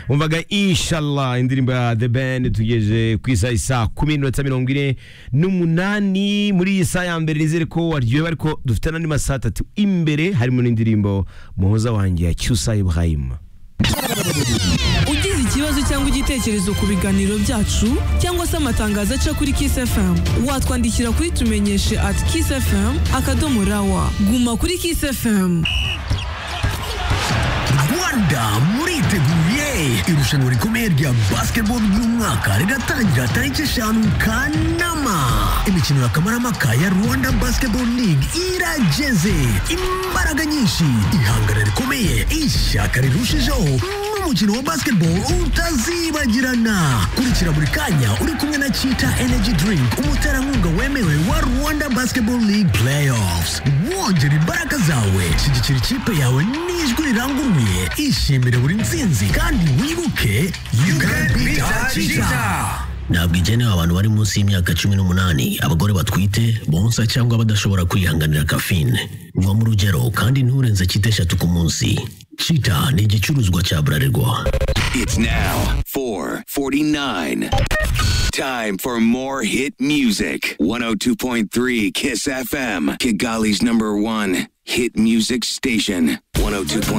umvaga inshallah indirimbo ya the band tugejeje ku isaha isaa kumi n'iminota mirongo ine n'umunani muri iyi saha ya mbere nizere ko waryohewe ariko dufite n'andi masaha atatu imbere harimo n'indirimbo muhoza wanjye ya cyusa ibrahim ugize ikibazo cyangwa igitekerezo ku biganiro byacu cyangwa se amatangazo aca kuri Kiss FM watwandikira kuri tumenyeshe at Kiss FM akadomo rawa guma kuri Kiss FM rwanda muriteguye irushanwa rikomeye rya basketball ry'umwaka riratangira tariki eshanu kanama imikino ya kamarampaka ya rwanda basketball league irageze imbaraga nyinshi ihangana rikomeye ishyaka rirushijeho n'umukino wa basketball utazibagirana kurikira buri kanya uri kumwe na chita energy drink umuterankunga wemewe wa rwanda basketball league playoffs wongera imbaraga zawe shyigikira ikipe yawe n'ijwi riranguruye ishimire buri nsinzi kandi wibuke you can beat cheetah ntabwo igenewe abantu bari munsi y'imyaka cumi n'umunani abagore batwite bonsa cyangwa badashobora kwihanganira kafine nywa mu rugero kandi nturenze cyita eshatu ku munsi cita ni igicuruzwa cya burarirwa It's now 449. Time for more hit music. 102.3 Kiss FM, Kigali's number one hit music station. 102.3.